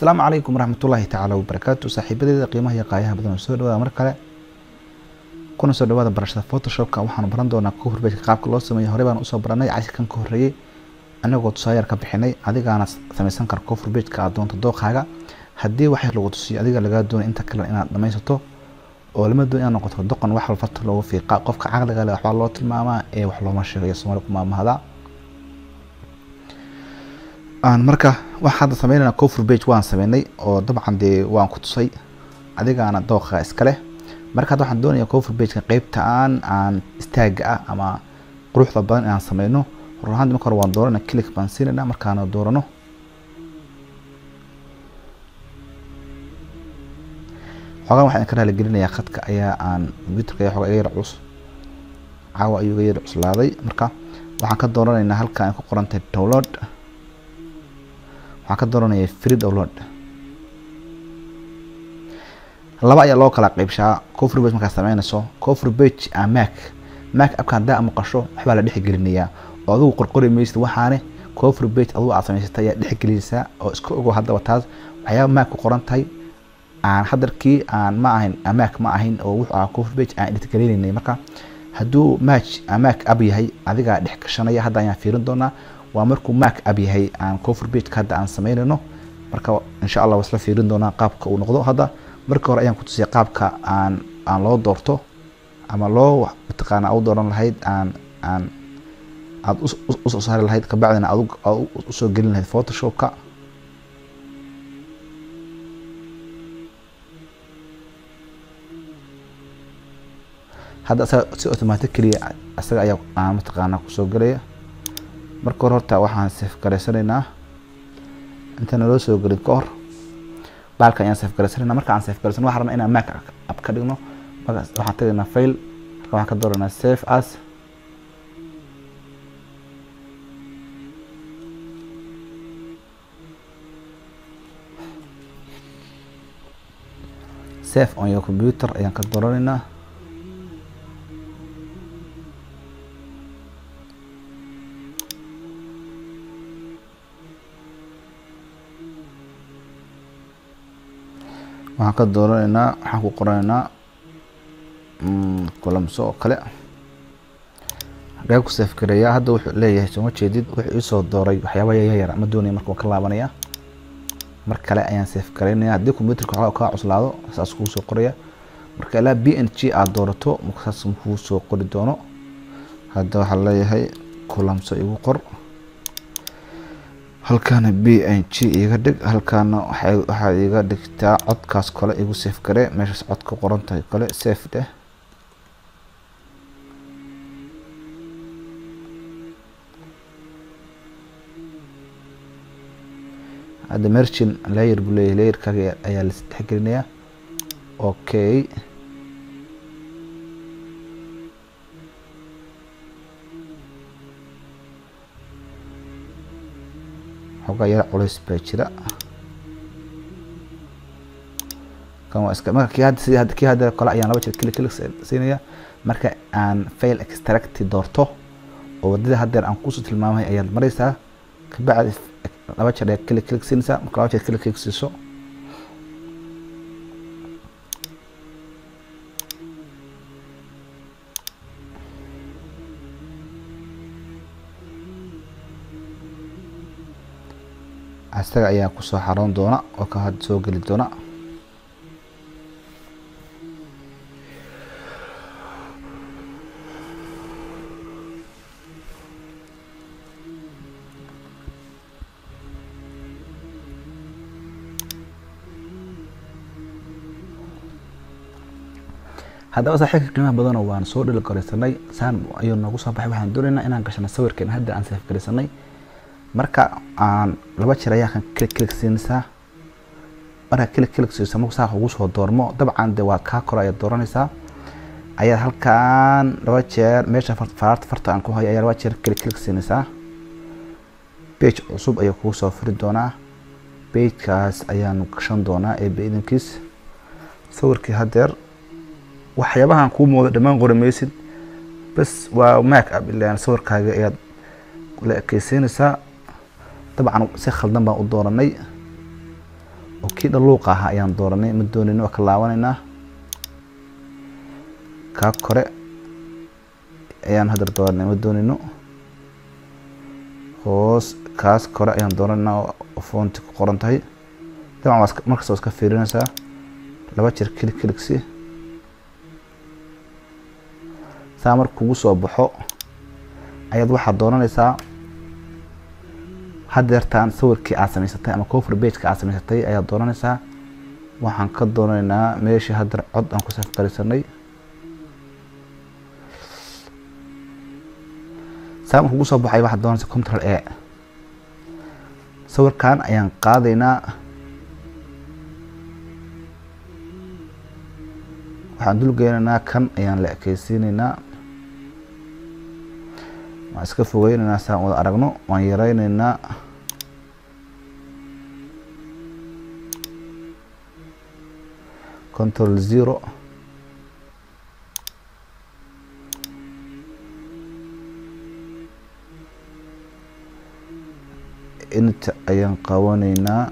asalaamu calaykum waraxmatullaahi tacaala wabarakaatu saaxiibadeeda qiimaha iyo qaayaha badan oo soo dhawaada mar kale kuna soo dhawaada barashada photoshopka waxaanu baran doonaa cover pageka qaabka loo sameeyo horey baan usoo baranay cashirkan ka horreeyey anagoo tusaayar ka bixinay adigaana samaysan kara cover pageka aad doonto dooqaaga haddii waxay lagu tusiyo adiga lagaa doonay inta kale inaad dhamaysato oo lama doon inaad noqoto doqon wax walfarta loogu fiiqa qofka caqliga leh waxbaa loo tilmaamaa ee wax looma sheego iyo soomaali ku maamahda marka waxaa hadda sameynayna cover page waan sameynay oo dabcan dee waan ku tusay adigaana dooqa iskale marka hadda waxaan doonaya cover pageka qeybta aan aan istaaga ah ama quruxda badan inaan sameyno run ahaanti marka hore waan doorana click baan siinayna markaana doorano xoogaan waxaan ka raali gelinayaa khadka ayaa aan computerka ayaa xoogaa iga yar culus caawa ayuu iga yar cuslaaday marka waxaan ka dooranaynaa halka ay ku qoran tahay download waxaan ka dooranaya free download laba ayaa loo kala qeybshaa cover page markaad sameynayso cover page a mac mac abka haddaa maqasho waxbaa la dhexgelinayaa oo adigu qorqori maysid waxaane cover page adigu aad samaysatay ayaa dhexgelinaysaa oo iska ogo haddaba taas waxyaaba mac ku qoran tahay aan hadarkii aan ma ahayn amac ma ahayn oo wuxuu ahaa cover page aan dhexgelinaynay marka hadduu match amac ab yahay adigaa dhex gashanaya hadda ayaan fiirin doonaa waa markuu mac ab yahay aan cover pageka hadda aan sameynayno marka insha allah wasla fiirin doonaa qaabka uu noqdo hadda marka hore ayaan ku tusiyay qaabka aan aan loo doorto ama loo mataqaana u dooran lahayd aan aan aad usoo saari lahayd kabacdina aad usoo gelin lahayd photoshopka hadda asaga si automatically asaga ayaa aan mataqaana kusoo gelaya marka hore horta waxaan sef garaysanaynaa intaana loo soo gelin ka hor baalka ayaan sef garaysanayna marka aan sef garaysan waxaan rabnaa inaan mac ab ka dhigno markaas waxaan tagaynaa fail marka waxaan ka dooranaa save as save on your computer ayaan ka dooranaynaa waxaan ka dooranaynaa waxaan ku qoranaynaa kulamso oo kale hagee ku safgareeyaa hadda wuxuu leeyahay sooma jeedid wuxuu iisoo dooray waxyaaba yayar ma doonaya marka waan ka laabanaya mar kale ayaan safgaraynaya haddii computerka waxaa kaa cuslaado saas kuu soo qoraya marka ilaa b n g aad doorato saas kuu soo qori doono hadda waxaa leeyahay kulamso igu qor halkaana b n g iga dhig halkaana waxaad iga dhigtaa codkaas kale igu safe gare meeshaas cod ka qoran tahay kale safe dheh hadda merchin layer buu leeyahay layerkaaga ayaa la dhexgelinayaa okay xoogaa yar culays baa jira kan waa iska marka kii hadda sidii hadda kii hadda kale ayaan laba jeer kili kili siinaya marka aan fail extract doorto oo wadada haddeer aan kusoo tilmaamay ayaad maraysaa kabacdi laba jeer ayaa kili kili siinaysaa marka laba jeer kili kili siiso isaga ayaa kusoo xaroon doona oo ka had soo geli doona haddaba saaxiibka qiimaha badanoo waan soo dhili garaysanay saan ayuu noogu soo baxay waxaan doonaynaa inaan gashano sawirkeena hadda aan saaf garaysanay marka aan laba jeer ayaa kan kilik kilik siinaysaa marka kilik kilik siiso marku saa ugu soo doormo dabcan dee waad kaa koro ayaad dooranaysaa ayaad halkan laba jeer meesha faraarta farta aan ku hayo ayaa laba jeer kilik kilik siinaysaa page cusub ayuu kugu soo furi doonaa pagekaas ayaanu gashan doonaa ee bidinkiis sawirkii haddeer waxyaabahan kuu moodo dhammaan qori maysid bas waa mac ab ilaan sawirkaaga ayaad la ekeysiinaysaa dabcan si khaldan baan u dooranay oo kii dhaluuqa ahaa ayaan dooranay ma doonayno waa ka laabanaynaa kaa kore ayaan hadar dooranay ma doonayno hoos kaas kore ayaan dooranaynaa oo foonti ku qoran tahay dabcan waa markasta waa iska fiirinaysaa laba jeer kilig kiligsi saa marka kugu soo baxo ayaad waxaad dooranaysaa hadeertaan sawirkii aad samaysatay ama cover bageka aad samaysatay ayaad dooranaysaa waxaan ka doonanaynaa meeshii hadeer cod aan ku safqarisanay saa marka kugu soo baxay waxaad doonaysaa control a sawirkan ayaan qaadaynaa waxaan dul geynaynaa kan ayaan la ekeysiinaynaa waan iska fogeynaynaa saan wada aragno waan yareyneynaa control zero inta ayaan qabanaynaa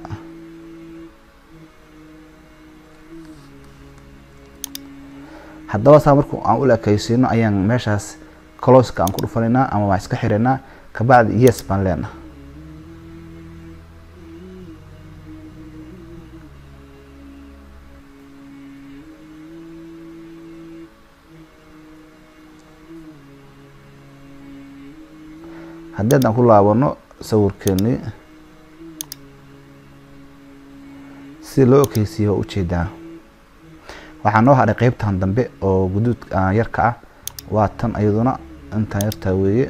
haddaba saa marku aan ula ekeysiino ayaan meeshaas closka aan ku dhufanaynaa ama waan iska xiraynaa kabacdi yes baan leenaha haddii haddaan ku laabano sawirkeeni si loo ekeysiiyo waa ujeedaa waxaa noo hadhay qeybtan dambe oo guduud yarka ah waa tan ayaduna intaan yartaa weeye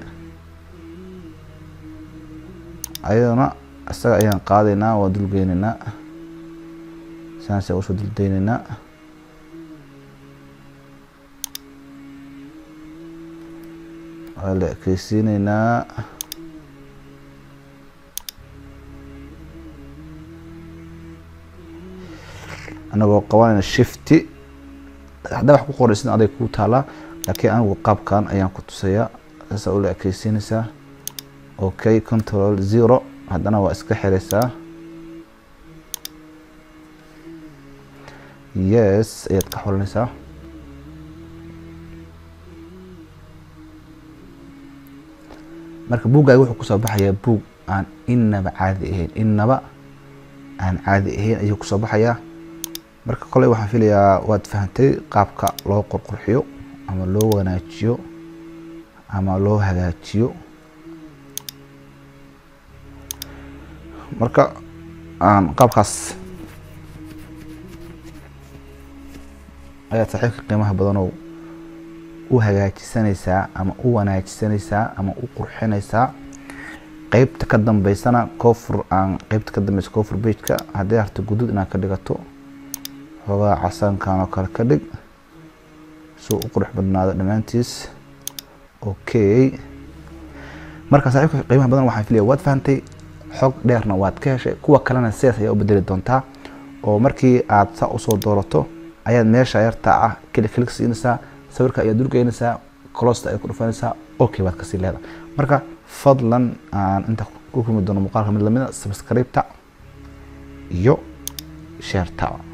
ayaduna isaga ayaan qaadaynaa waa dulgeynaynaa saas usoo duldeynaynaa waa la ekeysiinaynaa anagoo qabanayna shifty haddaa wax ku qoraysid aday kuu taalaa laakiin anigu qaabkan ayaan ku tusayaa saasa ula ekeysiinaysaa okay control zero haddana waa iska xiraysaa yes ayaad ka xolinaysaa marka buuggaaga wuxuu kusoo baxayaa buug aan inaba caadi ahayn inaba aan caadi ahayn ayuu kusoo baxayaa marka koley waxaan filayaa waad fahantay qaabka loo qorqurxiyo ama loo wanaajiyo ama loo hagaajiyo marka qaabkaas ayaad saaxiibka qiimaha badanow u hagaajisanaysaa ama u wanaajisanaysaa ama u qurxinaysaa qeybta ka dambeysana cofur aan qeybta ka dambeysa cofur bageka haddii harta guduud inaad ka dhigato xoogaa casaankan oo kale ka dhig suu u qurux badnaado dhammaantiis okay marka saaxiibka qiimaha badan waxaan filaya waad fahantay xog dheerna waad ka heshay kuwa kalena sidaas ayaa u bedeli doontaa oo markii aad saa usoo doorato ayaad meesha yartaa ah keli kelig siinaysaa sawirka ayaad dulgeynaysaa closta ayaad ku dhufanaysaa okay baad kasii leedahay marka fadlan aan inta ku kulmi doono muuqaalka mid lamida subscribe-ta iyo share-ta